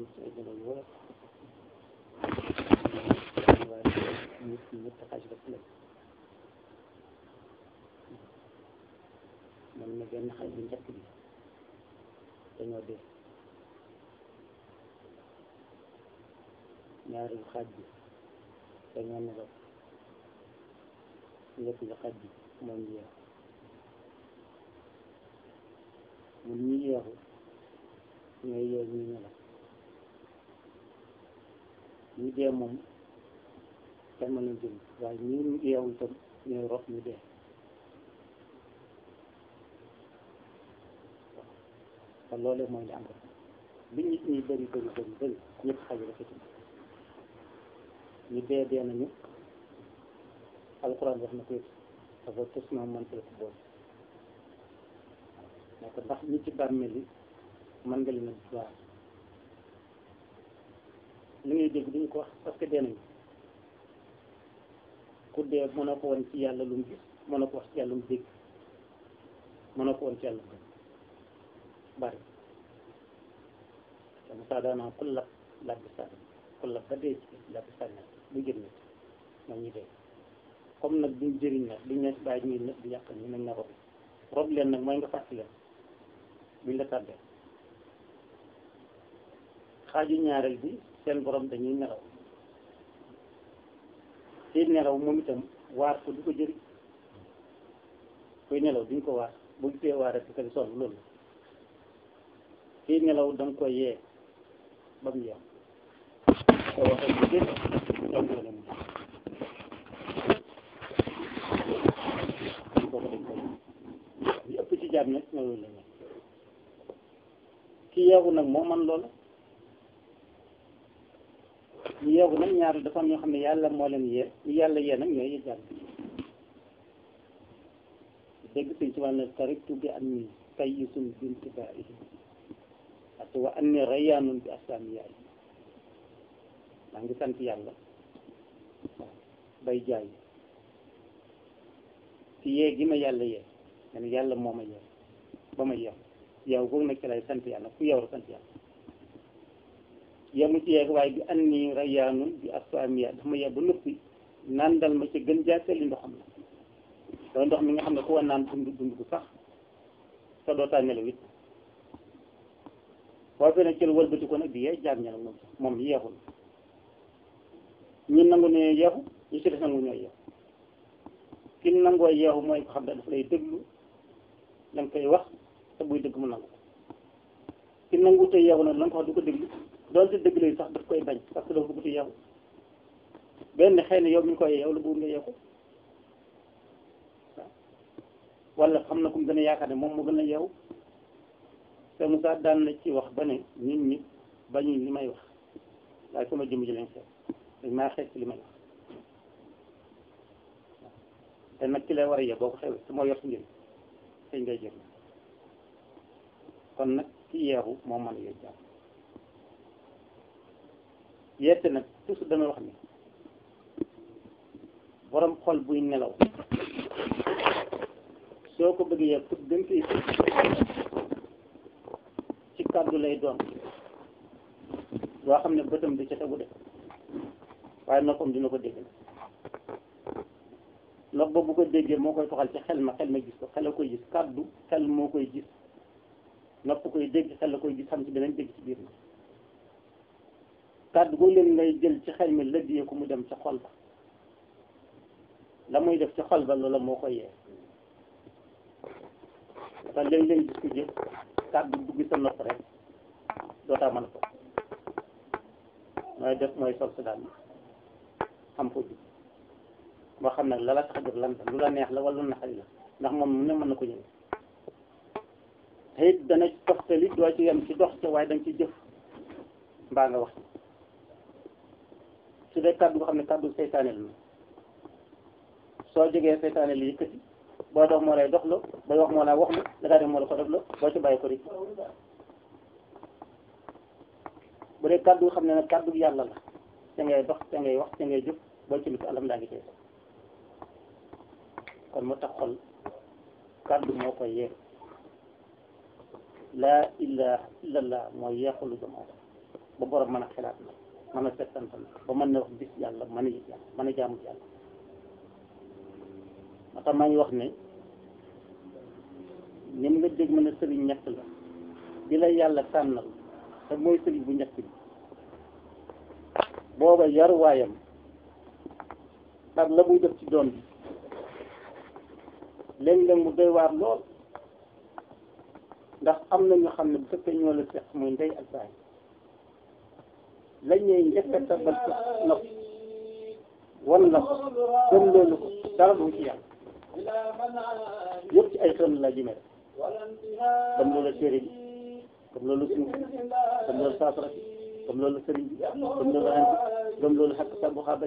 ci ay nelaw yu wóor waaye nit ñi ñetti xaaj rek lañ man na benn xaaj bu njëkk bi dañoo dee ñaareelu xaaj bi dañoo nelaw ñetteelu xaaj bi moom yeex mun ñu yeexu ñooy yeew ñu nelaw ñu dee moom kenn mën na jëm waaye ñu yeewu itam ñooy rox ñu dee te loolee mooy li am rek bi nit ñi bëri bëri bëri bëri ñëpp xaj rek itam ñu dee dee nañu alxuraan wax na ko dafa tos na man ko boobu ne ko ndax ñi ci bàmmeel yi mën nga leen a waar li ngay dégg duñu ko wax parce que dee nañu ku dee mën a ko woon ci yàlla lu mu gis mën a ko wax ci yàlla lu mu dégg mën a ko woon ci yàlla lu mu bari te Moussa daanaka ku lab laaj bi sànni ku lab ba dee ci laaj bi sànni bu jël nit ñoom ñu dee comme nag duñ jëriñ nag duñ ne bàyyi ñuy nit di yàq ñu nañ na rob rob leen nag mooy nga fàttali leen buñ la tàddee xaaju ñaareel bi seen borom dañuy nelaw ci nelaw moom itam waar ko du ko jëriñ kuy nelaw duñ ko waar bu gisee waar rek di sonn loolu kii nelaw da nga koy yee ba mu yeew te waxee bu gën daw ko leen kooku dañ koy ñu ëpp ci jaam nag loolu la ñu ki yeewu nag moo man loola ñu yeewu nag ñaar dafa am ñoo xam ne yàlla moo leen yee ñu yàlla yee nag ñooy jaam dégg sëñ ci wàllu tariktu bi am ni kayisun binti baa'ihi parce que wa anni rayyaanun bi asaami yaay maa ngi sant yàlla bay jaay ci yee gi ma yàlla yee ma ne yàlla moo ma yee ba ma yeew yow boobu nag ci lay sant yàlla ku yow la sant yàlla yemu ci yeeg waaye bi anni rayyaanun bi asaami yaay dafa ma yee ba noppi nandal ma ci gën jaaseli ndoxam la loolu ndox mi nga xam ne ku wa naan dund dund bu sax sa dootaa nelaw it boo fee nag ci la wëlbati ko nag di yee jaam ña nag moom moom yeexul ñi nangu ne yeexu ñi ci des nangu ñooy yeexu ki nangoo yeexu mooy ko xam ne dafa lay déglu la nga koy wax te buy dëgg mu nangu ki nangu te yeexu nag la nga ko wax du ko déglu doonte dëgg lay sax daf koy bañ parce que dafa bëgg te yeexu benn xëy na yow mi koy yeew la bëgg nga yeexu wala xam na ku mu gën a yaakaar ne moom mu gën a yeewu te Moussa daan na ci wax ba ne nit ñi bañuñ li may wax waaye sama jëmm ji lañ seet dañ maa xeet ci li may wax te nag ki lay war a yee boo ko xewee su ma yor si njëriñ sëñ ngay jël kon nag ki yeexu moo mën a yee jàmm yeete nag toujours damay wax ni borom xol buy nelaw soo ko bëggee yee pour gën koy ci kàddu lay doon loo xam ne bëtam di ca tegu de waaye noppam dina ko dégg nopp ba bu ko déggee moo koy toxal ci xel ma xel ma gis ko xel la koy gis kàddu xel moo koy gis nopp koy dégg xel la koy gis xam ci beneen dégg ci biir ma kàddu googu leen ngay jël ci xel mi lëddiyee ko mu dem ca xol ba la muy def ci xol ba loola moo koy yee te léeg-léeg gis ko jëf kàddu dugg sa nopp rek dootaa mën a ko mooy def mooy sol si daal xam ko jub moo xam nag la la tax a jóg lan la lu la neex la wala lu naqari la ndax moom mu ne mën na ko ñëw te it dana toftali doo ci yem ci dox ca waaye danga ci jëf mbaa nga wax su dee kàddu nga xam ne kàddu seytaane la soo jógee seytaane li yëkkati boo dox moo lay dox la booy wax moo laa wax la da ngaa def moo la ko def la boo ci bàyyi ko rek bu dee kàddu xam ne nag kàddu yàlla la ca ngay dox ca ngay wax ca ngay jëf boo ci lu ko alam daa ngi tey kon moo tax xol kàddu moo koy yeex laa ilaha illallah mooy yeexulu doomu aadama ba borom mën a xelaat na mën a settantal ba mën na wax gis yàlla mën a yëg yàlla mën a jaamu yàlla moo tax maa ngi wax ne ni mu nga dégg mën a sëriñ ñett la bi la yàlla tànnal te mooy sëriñ bu ñett bi booba yaruwaayam ak la muy def ci doon bi léeg-léeg mu doy waar lool ndax am na ñu xam ne bu fekkee ñoo la seq muy ndey ak baay lañ ñuy njëkk a tabal sa nopp wan la ko gëm loolu ko dara du ci yàlla yëpp ci ay xel la jëmee comme loolu téere bi comme loolu suuf comme loolu saafara bi comme loolu sëriñ bi comme loolu ren bi comme loolu xakk sa bu xaaba